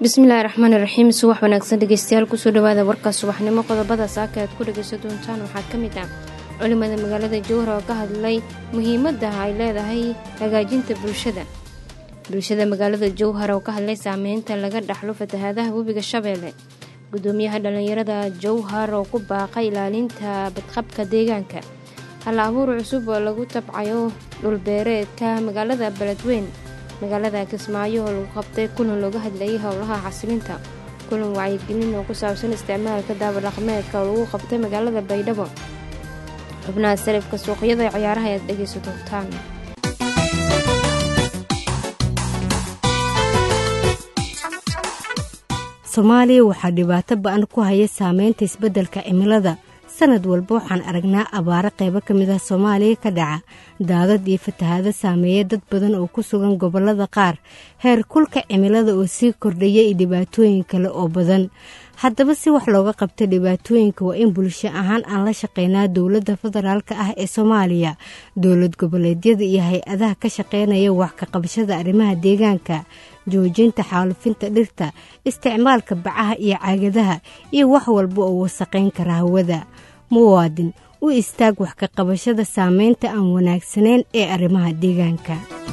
bismillahi raxmaani raxiim subax wanaagsan dhegeystayaal kusoo dhawaada warka subaxnimo qodobada saaka aad ku dhageysan doontaan waxaa ka mid ah culimada magaalada jowhar oo ka hadlay muhiimada ay leedahay hagaajinta bulshada bulshada magaalada jowhar oo ka hadlay saameynta laga dhaxlo fatahaadaha webiga shabeelle gudoomiyaha dhallinyarada jowhar oo ku baaqay ilaalinta badqabka deegaanka hal abuur cusub oo lagu tabcayo dhulbeereedka magaalada beledweyn magaalada kismaayo oo lagu qabtay kulan looga hadlayay howlaha xasilinta kulan wacyigelin oo ku saabsan isticmaalka daabadhaqmeedka oo lagu qabtay magaalada baydhabo xubnaha sarifka suuqyada ee ciyaaraha ayaad dhegeysa doontaan soomaaliya waxaa dhibaato ba-an ku haya saameynta isbeddelka cimilada sanad walba waxaan aragnaa abaaro qaybo ka mid ah soomaaliya ka dhaca daadad iyo fatahaado saameeya dad badan oo ku sugan gobollada qaar heer kulka cimilada oo sii kordhaya iyo dhibaatooyin kale oo badan haddaba si wax looga qabta dhibaatooyinka waa in bulsho ahaan aan la shaqeynaa dowladda federaalk ah ee soomaaliya dowlad goboleedyada iyo hay-adaha ka shaqeynaya wax ka qabashada arrimaha deegaanka joojinta xaalufinta dhirta isticmaalka bacaha iyo caagadaha iyo wax walba oo wasaqayn kara hawada muwaadin u istaag wax ka qabashada saameynta aan wanaagsanayn ee arrimaha deegaanka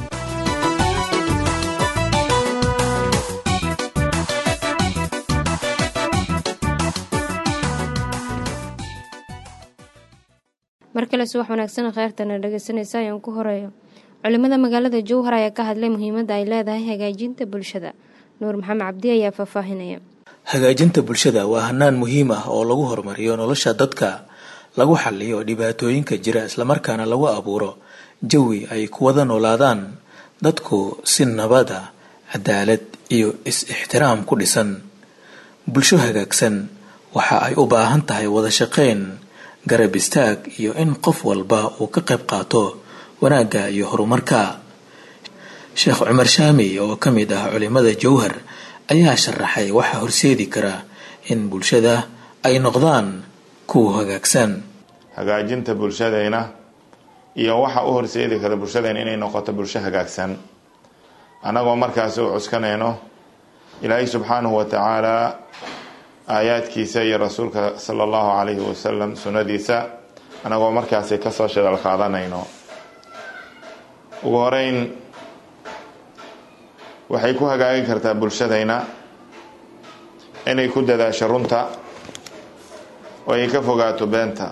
mar kale subax wanaagsan kheyrtana dhegeysanaysa ayaan ku horeeyo culimada magaalada jowhar ayaa ka hadlay muhiimadda ay leedahay hagaajinta bulshada nuur maxamed cabdi ayaa faahfaahinaya hagaajinta bulshada waa hanaan muhiim ah oo lagu horumariyo nolosha dadka lagu xaliyo dhibaatooyinka jira islamarkaana lagu abuuro jawi ay ku wada noolaadaan dadku si nabada cadaalad iyo is-ixtiraam ku dhisan bulsho hagaagsan waxa ay u baahan tahay wada shaqayn garab istaag iyo in qof walba uu ka qayb qaato wanaagga iyo horumarka sheekh cumar shaami oo ka mid ah culimada jowhar ayaa sharaxay waxa horseedi kara in bulshada ay noqdaan kuwa hagaagsan hagaajinta bulshadayna iyo waxa u horseedi kara bulshadayna inay noqoto bulsho hagaagsan annagoo markaasi u cuskanayno ilaahay subxaanahu wa tacaala aayaadkiisa iyo rasuulka sala allahu calayhi wasalam sunnadiisa annagoo markaasi kasoo shadal qaadanayno ugu horeyn waxay ku hagaagi kartaa bulshadayna inay ku dadaasho runta oo ay ka fogaato beenta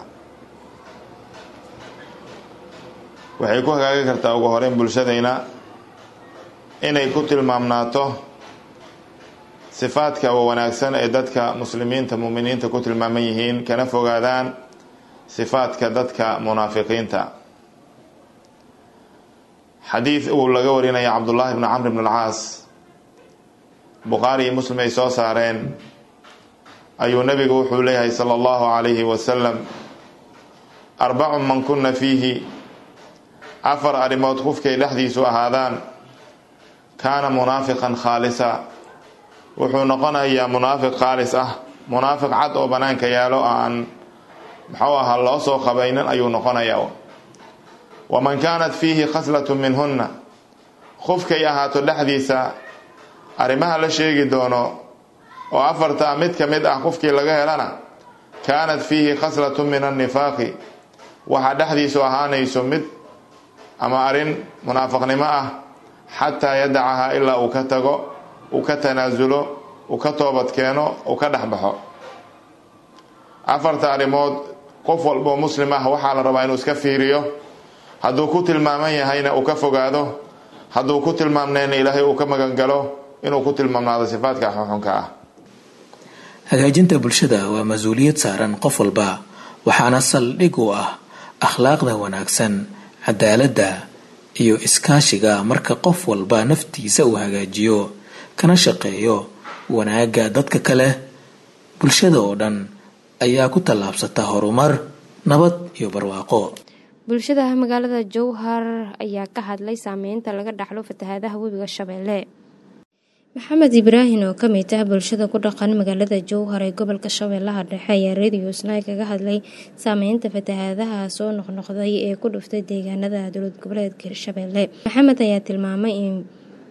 waxay ku hagaagi kartaa ugu horeyn bulshadayna inay ku tilmaamnaato sifaadka wanaagsan ee dadka muslimiinta muuminiinta ku tilmaaman yihiin kana fogaadaan sifaadka dadka munaafiqiinta xadiid uu laga warinaya cabdullaahi bni camr bn alcaas bukhaari iyo muslim ay soo saareen ayuu nabigu wuxuu leeyahay sala allahu calayhi wasalam arbacun man kuna fiihi afar arrimood qofkay dhexdiisu ahaadaan kaana munaafiqan khaalisa wuxuu noqonayaa munaafiq khaalis ah munaafiq cad oo banaanka yaalo aan muxuu ahaa loo soo qabaynin ayuu noqonayaa waman kaanat fiihi khaslatun minhunna qofkay ahaato dhexdiisa arrimaha la sheegi doono oo afartaa mid ka mid ah qofkii laga helana kaanat fiihi khaslatun min annifaaqi waxaa dhexdiisu ahaanayso mid ama arrin munaafiqnimo ah xataa yadacahaa ilaa uu ka tago uu ka tanaasulo uu ka toobad keeno uu ka dhexbaxo afarta arrimood qof walboo muslim ah waxaa la rabaa inuu iska fiiriyo hadduu ku tilmaaman yahayna uu ka fogaado hadduu ku tilmaamnayna ilaahay uu ka magangalo inuu ku tilmaamnaado sifaadka xunxunka ah hagaajinta bulshada waa mas-uuliyad saaran qof walba waxaana saldhig u ah akhlaaqda wanaagsan cadaaladda iyo iskaashiga marka qof walba naftiisa uu hagaajiyo kana shaqeeyo wanaagga dadka kale bulshada oo dhan ayaa ku tallaabsata horumar nabad iyo barwaaqo bulshada magaalada jowhar ayaa ka hadlay saameynta laga dhaxlo fatahaadaha webiga shabeelle maxamed ibraahin oo kamid ah bulshada ku dhaqan magaalada jowhar ee gobolka shabeellaha dhexe ayaa radio snai kaga hadlay saameynta fatahaadaha soo noqnoqday ee ku dhuftay deegaanada dowlad goboleedka hirshabeelle maxamed ayaa tilmaamay in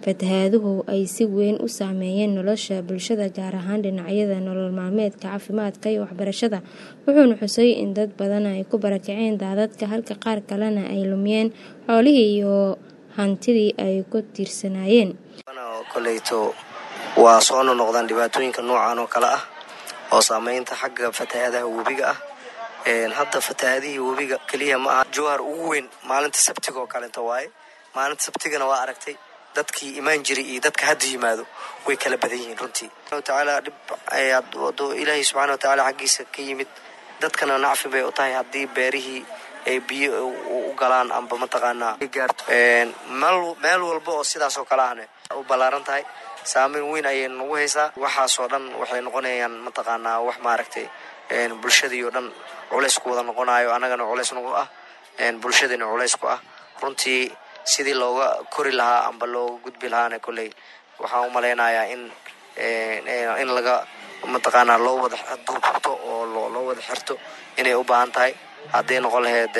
fatahaaduhu ay si weyn u saameeyeen nolosha bulshada gaar ahaan dhinacyada nolol maalmeedka caafimaadka iyo waxbarashada wuxuuna xusay in dad badan ay ku barakaceen daadadka halka qaar kalena ay lumiyeen xoolihii iyo hantidii ay ku tiirsanaayeen koleyto waa soo nonoqdaan dhibaatooyinka noocan oo kale ah oo saameynta xagga fatahaadaha webiga ah hadda fatahaadihii webiga keliya ma aha jowhar ugu weyn maalinta sabtiga oo kalenta waaye maalinta sabtigana waa aragtay dadkii imaan jiray iyo dadka hadda yimaado way kala badan yihiin runtii tacaala dhib wado ilaahay subxana watacaala xaggiisa ka yimid dadkana nacfi bay u tahay haddii beerihii ay biyo u galaan amba mataqaanaa gaarto meel walba oo sidaas oo kale ahne u ballaaran tahay saameyn weyn ayay nagu haysaa waxaasoo dhan waxay noqonayaan mataqaanaa wax maaragtay bulshadii oo dhan culays ku wada noqonayo annagana culays nagu ah bulshadina culays ku ah runtii sidii looga kori lahaa amba looga gudbi lahaana kolley waxaan u malaynayaa in in laga mataqaanaa loo wada duubto oo loo wada xirto inay u baahan tahay hadday noqon lahayd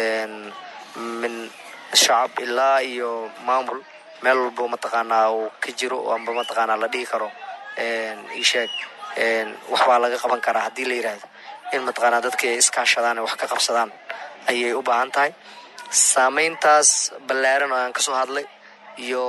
min shacab ilaa iyo maamul meel walbo mataqaanaa uu ka jiro amba mataqaanaa la dhihi karo isheeg waxbaa laga qaban karaa haddii la yidhaahdo in mataqaanaa dadka ay iskaashadaan wax ka qabsadaan ayay u baahan tahay saameyntaas ballaaran oo aan kasoo hadlay iyo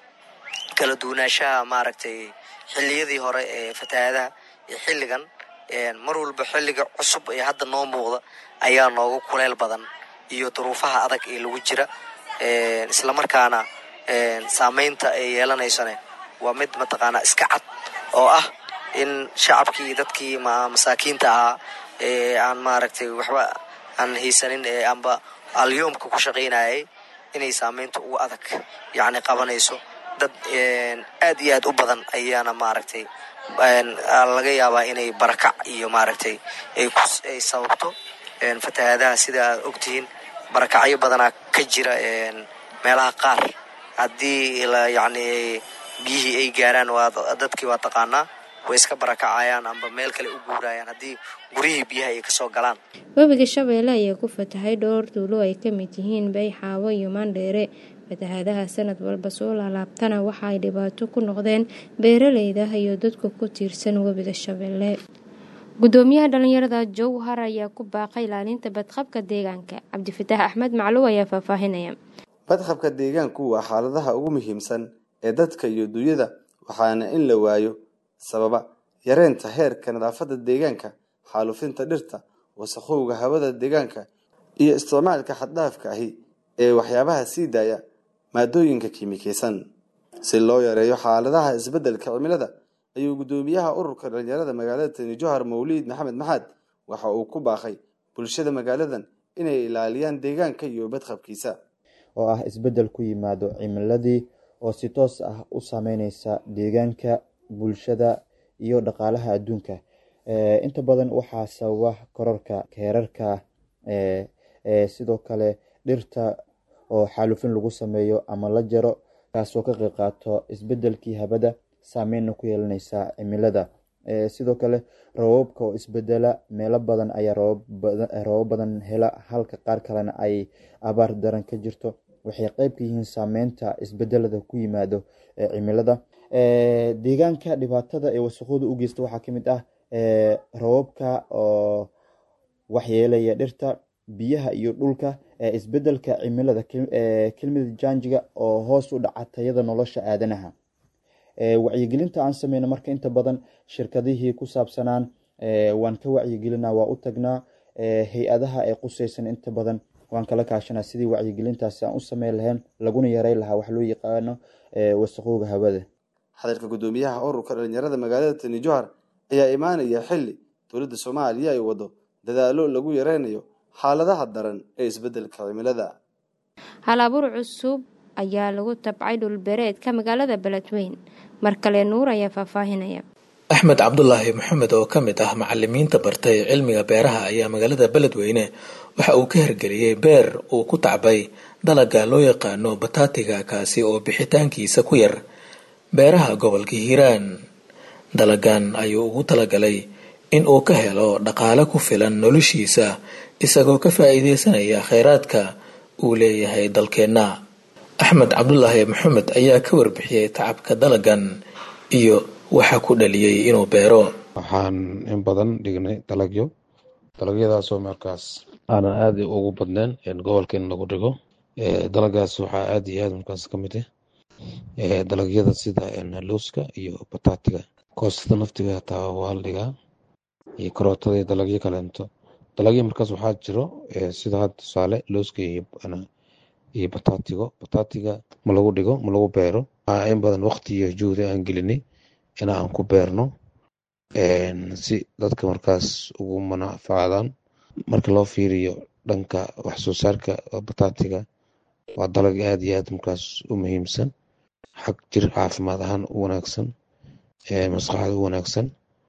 kala duwanaanshaha maaragtay xilliyadii hore ee fatahaadaha iyo xilligan mar walba xilliga cusub ee hadda noo muuqda ayaa nooga kuleyl badan iyo duruufaha adag ee lagu jira islamarkaana saameynta ay yeelanaysane waa mid mataqaanaa iska cad oo ah in shacabkii dadkii masaakiinta ahaa ee aan maaragtay waxba aan haysanin ee amba alyoomka ku shaqaynayay inay saameynta ugu adag yacni qabanayso dad aad iyo aad u badan ayaana maaragtay laga yaabaa inay barakac iyo maaragtay ay sababto fatahaadaha sida aad ogtihiin barakacyo badanaa ka jira meelaha qaar haddii yacni biyihii ay gaaraan waa dadkii waa taqaanaa way iska barakacayaan amba meel kale u guurayaan haddii guryihii biyaha ay kasoo galaan webiga shabeelle ayaa ku fatahay dhowr duulo ay ka mid yihiin bayxaawo iyo maandheere fatahaadaha sanad walba soo laalaabtana waxa ay dhibaato ku noqdeen beeraleyda iyo dadka ku tiirsan webiga shabeelle gudoomiyaha dhalinyarada jowhar ayaa ku baaqay ilaalinta badqabka deegaanka cabdifataax axmed macluw ayaa faahfaahinaya badqabka deegaanku waa xaaladaha ugu muhiimsan ee dadka iyo dunyada waxaana in la waayo sababa yareynta heerka nadaafadda deegaanka xaalufinta dhirta wasakhowga hawada deegaanka iyo isticmaalka xaddhaafka ahi ee waxyaabaha sii daaya maadooyinka kiimikeysan si loo yareeyo xaaladaha isbeddelka cimilada ayuu guddoomiyaha ururka dhalinyarada magaalada tani johar mawliid maxamed maxaad waxa uu ku baaqay bulshada magaaladan inay ilaaliyaan deegaanka iyo badqabkiisa oo ah isbeddel ku yimaado cimiladii oo si toos ah u saameyneysa deegaanka bulshada iyo dhaqaalaha adduunka inta badan waxaa sababa kororka heerarka sidoo kale dhirta oo xaalufin lagu sameeyo ama la jaro kaasoo ka qeyb qaato isbedelkii habada saameynna ku yeelaneysa cimilada sidoo kale roobabka oo isbedela meelo badan ayaa roobab badan hela halka qaar kalena ay abaar daran ka jirto waxay qeyb ka yihiin saameynta isbedelada ku yimaado cimilada deegaanka dhibaatada ee wasaqooda u geysta waxaa kamid ah roobabka oo waxyeelaya dhirta biyaha iyo dhulka isbedelka cimilada kelmada janjiga oo hoos u dhaca tayada nolosha aadanaha wacyigelinta aan sameyno marka inta badan shirkadihii ku saabsanaan waan ka wacyigelina waa u tagnaa hay-adaha ee quseysan inta badan waan kala kaashanaa sidii wacyigelintaasi aan u sameyn lahayn laguna yarey lahaa wax loo yaqaano wasaqowga hawada hadalka guddoomiyaha ururka dhalinyarada magaalada tani johar ayaa imaanaya xili dowladda soomaaliya ay wado dadaalo lagu yareynayo xaaladaha daran ee isbedelka cimilada hal abuur cusub ayaa lagu tabcay dhulbeereedka magaalada beledweyn mar kale nuur ayaa faahfaahinaya axmed cabdulaahi maxamed oo ka mid ah macalimiinta bartay cilmiga beeraha ayaa magaalada beledweyne waxa uu ka hirgeliyey beer uu ku tacbay dalaga loo yaqaano bataatiga kaasi oo bixitaankiisa ku yar beeraha gobolka hiiraan dalagan ayuu ugu talagalay in uu ka helo dhaqaale ku filan noloshiisa isagoo ka faa-iideysanaya kheyraadka uu leeyahay dalkeenna axmed cabdulaahi maxamed ayaa ka warbixiyey tacabka dalagan iyo waxa ku dhaliyey inuu beero waxaan in badan dhignay dalagyo dalagyadaasoo markaas aanan aada ugu badnayn gobolka in lagu dhigo dalagaas waxaa aada iyo aad markaas ka mid ah dalagyada sida looska iyo bataatiga koostada naftiga hataa waa la dhigaa iyo karootada iyo dalagyo kaleento dalagyo markaas waxaa jiro sida had tusaale looska iyo bataatigo bataatiga ma lagu dhigo ma lagu beero waxaa in badan waqti iyo juhdi aan gelinay in aan ku beerno si dadka markaas ugu manafacdaan marka loo fiiriyo dhanka wax soo saarka bataatiga waa dalag aada iyo aad markaas u muhiimsan xag jir caafimaad ahaan u wanaagsan maskaxda u wanaagsan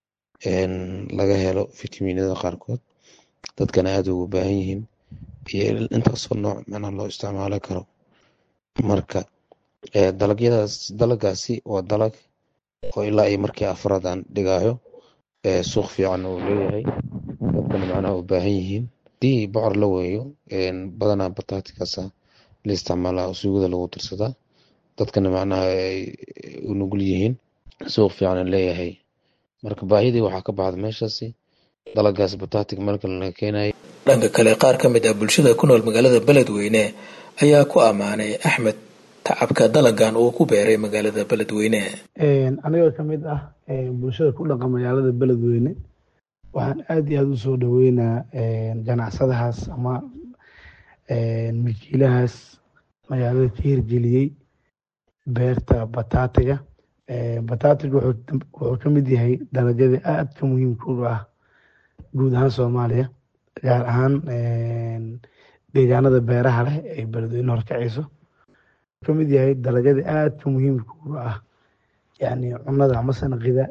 laga helo fitaminada qaarkood dadkana aada ugu baahan yihiin iyo intaasoo nooc macnaha loo isticmaali karo marka dalagyadaas dalagaasi waa dalag oo ilaa iyo markii afraad aan dhigaayo suuq fiican uu leeyahay dadkana macnaha u baahan yihiin hadii bocor la weeyo badanaa bataatikaasa la isticmaalaa suugada lagu darsadaa dadkana macnaha ay u nugul yihiin suuq fiican leeyahay marka baahidii waxaa ka baxda meeshaasi dalagaas bataatig meel kale laga keenaya dhanka kale qaar ka mid ah bulshada ku nool magaalada beledweyne ayaa ku ammaanay axmed tacabka dalagan uu ku beeray magaalada beledweyne anigoo ka mid ah bulshada ku dhaqa magaalada beledweyne waxaan aada iyo aada u soo dhaweynaa ganacsadahaas ama makiilahaas magaalada ka hirgeliyey beerta bataatiga bataatiga wuxuu ka mid yahay dalagyada aadka muhiimka u ah guud ahaan soomaaliya gaar ahaan deegaanada beeraha leh ay beledweyne horkacayso ka mid yahay dalagyada aadka muhiimka u ah yani cunada ama sanaqida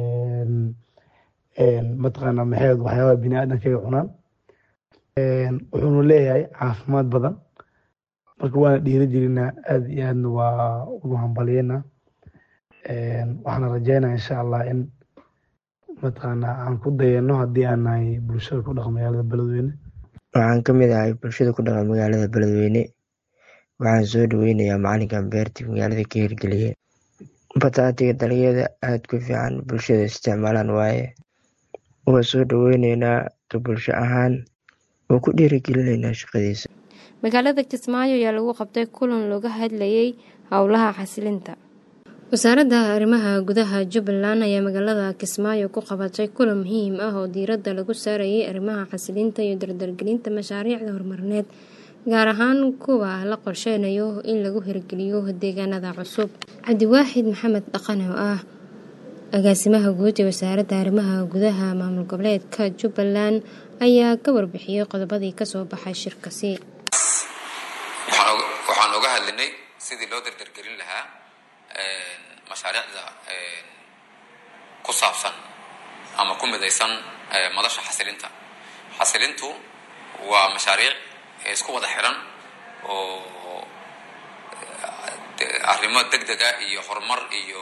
mataqaana maxeed waxyaabaha bini aadamka ay cunaan wuxuuna leeyahay caafimaad badan marka waana dhiiri gelinaa aada iyo aadna waa ugu hambalyeynaa waxaana rajeynaa insha allah in mataqaana aan ku dayano haddii aan nahay bulshada ku dhaqa magaalada beledweyne waxaan ka mid ahay bulshada ku dhaqa magaalada beledweyne waxaan soo dhaweynayaa macalinkan beertii magaalada ka hirgeliye bataatiga dalagyada aada ku fiican bulshada isticmaalaan waaye waa soo dhaweyneynaa ka bulsho ahaan waa ku dhiirigelinaynaa shaqadiisa magaalada kismaayo ayaa lagu qabtay kulan looga hadlayay howlaha xasilinta wasaaradda arrimaha gudaha jubbaland ayaa magaalada kismaayo ku qabatay kulan muhiim ah oo diiradda lagu saarayay arrimaha xasilinta iyo dardargelinta mashaariicda horumarineed gaar ahaan kuwa la qorsheynayo in lagu hirgeliyo deegaanada cusub cabdiwaaxid maxamed dhaqane oo ah agaasimaha guud ee wasaaradda arrimaha gudaha maamul goboleedka jubbaland ayaa ka warbixiyey qodobadii kasoo baxay shirkasi waxaan oga hadlinay sidii loo dardargelin lahaa mashaariicda ku saabsan ama ku midaysan madasha xasilinta xasilintu waa mashaariic isku wada xiran oo arrimo deg dega iyo horumar iyo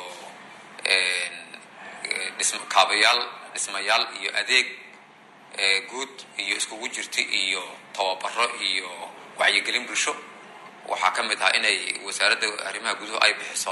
kaabayaal dhismayaal iyo adeeg guud iyo iskugu jirta iyo tababaro iyo wacyigelin bulsho waxaa ka mid ah inay wasaaradda arrimaha guduhu ay bixiso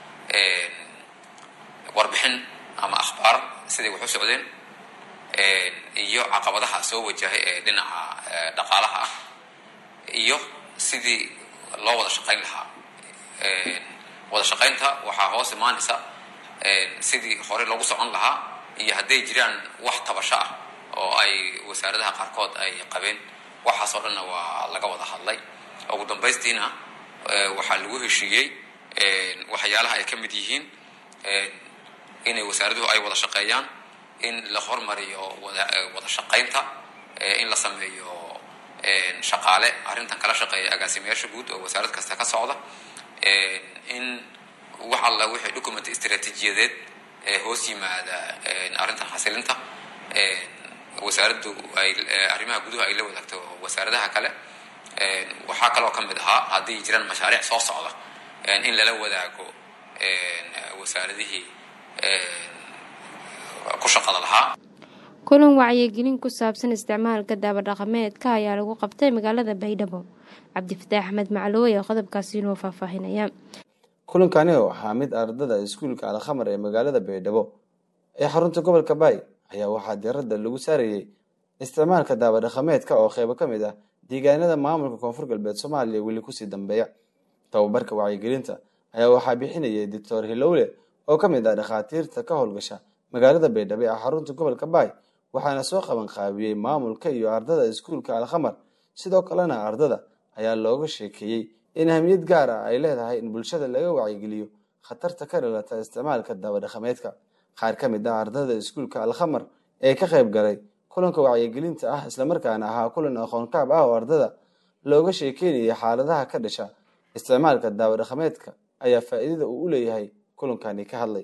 warbixin ama akhbaar siday wax u socdeen iyo caqabadaha soo wajahay ee dhinaca dhaqaalaha ah iyo sidii loo wada shaqayn lahaa wada shaqaynta waxaa hoos imaanaysa sidii hore loogu socon lahaa iyo hadday jiraan wax tabasho ah oo ay wasaaradaha qaarkood ay qabeen waxaasoo dhanna waa laga wada hadlay ugu dambaystiina waxaa lagu heshiiyey waxyaalaha ay ka mid yihiin inay wasaaraduhu ay wada shaqeeyaan in la hormariyo wada shaqaynta in la sameeyo shaqaale arrintan kala shaqeeya agaasimayaasha guud oo wasaarad kasta ka socda in wax alla wixii document istaraatiijiyadeed ee hoos yimaada arrintan xasilinta wasaaraddu ay arrimaha guduhu ay la wadaagto wasaaradaha kale waxaa kaloo ka mid ahaa haddii jiraan mashaariic soo socda in lala wadaago wasaaradihii ku shaqada lahaa kulan wacyigelin ku saabsan isticmaalka daabadhaqameedka ayaa lagu qabtay magaalada baydhabo cabdifataax axmed maclooy oo qodobkaasi inoo faahfaahinaya kulankani oo ahaa mid ardada iskuulka alkhamar ee magaalada baydhabo ee xarunta gobolka baay ayaa waxaa diiradda lagu saarayey isticmaalka daabadhaqameedka oo qeybo ka mid ah deegaanada maamulka koonfur galbeed soomaaliya weli kusii dambeeya tababarka wacyigelinta ayaa waxaa bixinayay doctor hilowle oo ka mid ah dhakhaatiirta ka howlgasha magaalada baydhabo ee xarunta gobolka baay waxaana soo qaban qaabiyey maamulka iyo ardada iskuulka alkhamar sidoo kalena ardada ayaa looga sheekeeyey in ahmiyad gaar ah ay leedahay in bulshada laga wacyigeliyo khatarta ka dhalata isticmaalka daabadhaqameedka qaar ka mid ah ardada iskuulka alkhamar ee ka qayb galay kulanka wacyigelinta ah islamarkaana ahaa kulan aqoonkaab ah oo ardada looga sheekeynayay xaaladaha ka dhasha isticmaalka daabadhaqameedka ayaa faa'iidada uu u leeyahay kulankani ka hadlay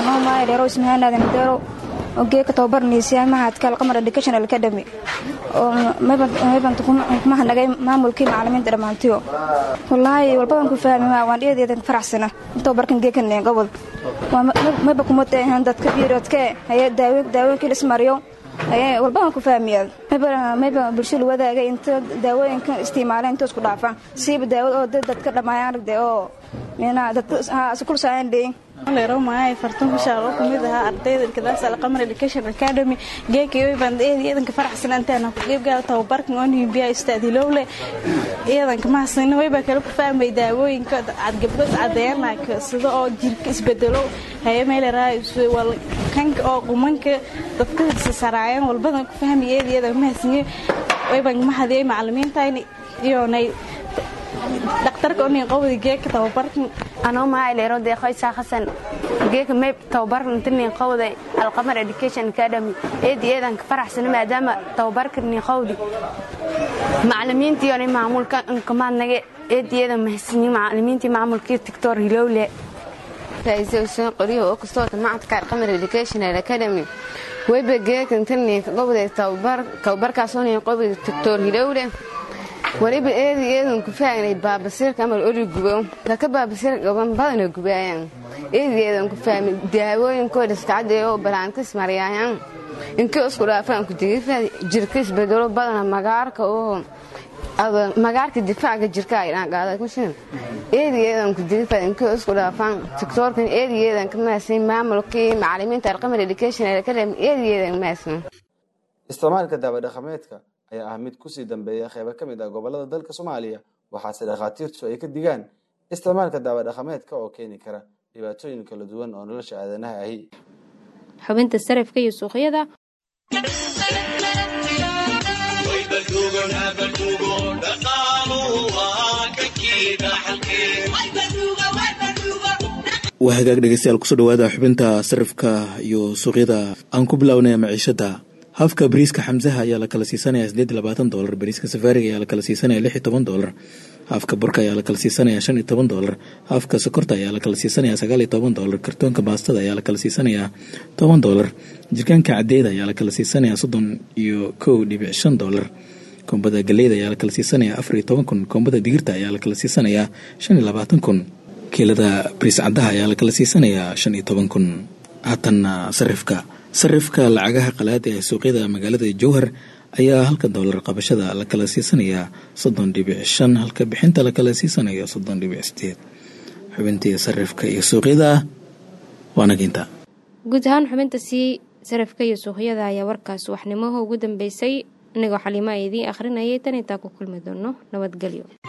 geeka tababarnaysa mahadka alqamar educational academy oo mayban kumahanagay maamulkii macalimiinta dhammaantiyo wallaahi walbadan ku fahmi maa waan dhiyadeedan faraxsana tababarkan geekan gobol mayba kumatahan dadka biiroodke haye daawooyinkii lismariyo haye walbadan ku fahmiyaa mayba bulshada wadaaga inta daawooyinka isticmaala inta isku dhaafaan siiba daawad oo dadka dhammaayaan aragde oo leeromaay fartan kushaar oo kamid ahaa ardayda kadaas alqamar education academy geekii baan eedanka faraxsan intaan ku qeybgala tababarkan oo nimbiya istaadilowle eedanka mahasina wayba kala ku fahmay daawooyinka cad gabdhood cadeynaka sida oo jirka isbedelo haye meeleraa kanka oo qumanka dadka saraayaan walbadan ku fahmay eedayadan mahasniye wayban mahadiyay macalimiintayni iyonay dhaktarka onin qowdi geeka tababarkan anoo maaleero deeqoysaa xasan geeka meyb tababarkan tinin qowday alqamar education academy eedi eedanka faraxsana maadaama tababarka nin qowdi macalimiintii maamulka nkamaadnage eedi eedan mahasini macalimiintii maamulkii tictor hilowle raise useen qoryo oo kastoota macadka alqamar educational academy weyba geekan tinin qowday tababarkaasoo nin qowdi tictor hilowle waliba eedi eedan ku faagnay baabasiirka amal ori gubo dadka baabasiirka gaban badana gubaayaan eedi eedan ku fahmay daawooyinkooda iskacadee oo balaantis maryaayaan inkii isku dhaafaan ku digifa jirka isbedelo badana magaarka oo magaarka difaaca jirka ay dhaanqaaday kushin eedi eedan ku digifa inkii isku dhaafaan tiktoorkan eedi eedan ka maasay maamulkii macalimiinta alqamar education academy eedi eedan maasay isticmaalka daabadhaqameedka ayaa ah mid kusii dambeeya qeybo ka mid ah gobolada dalka soomaaliya waxaase dhakhaatiirtu ay ka digaan isticmaalka daabadhaqameedka oo keeni kara dhibaatooyin kala duwan oo nolosha aadanaha ahi xubinta sarafka iyo suuqyada waa hagaag dhegeystayaal kusoo dhawaada xubinta sarifka iyo suuqyada aan ku bilownaya maciishada hafka bariiska xamsaha ayaa la kala siisanaya sideed iyo labaatan dolar bariiska safaariga ayaa la kala siisanaya lix iyo toban dolar hafka burka ayaa la kala siisanaya shan iyo toban dolar hafka sokorta ayaa la kala siisanaya sagaal iyo toban dolar kartoonka baastada ayaa la kala siisanaya toban dolar jirkaanka cadeeda ayaa la kala siisanaya soddon iyo kow dhibic shan dolar koombada galeyda ayaa la kala siisanaya afar iyo toban kun koombada digirta ayaa la kala siisanaya shan iyo labaatan kun kiilada bariis caddaha ayaa la kala siisanaya shan iyo toban kun haatanna sarifka sarifka lacagaha qalaada ee suuqyada magaalada jowhar ayaa halka doolar qabashada la kala siisanayaa soddon dhibic shan halka bixinta la kala siisanayo soddon dhibic sideed xubintii sarifka iyo suuqyada waanaginta guud ahaan xubinta sii sarifka iyo suuqyada ayaa warkaas waxnimaha ugu dambeysay inagoo xaliimo a idiin akhrinayay tan intaa ku kulmi doono nabadgelyo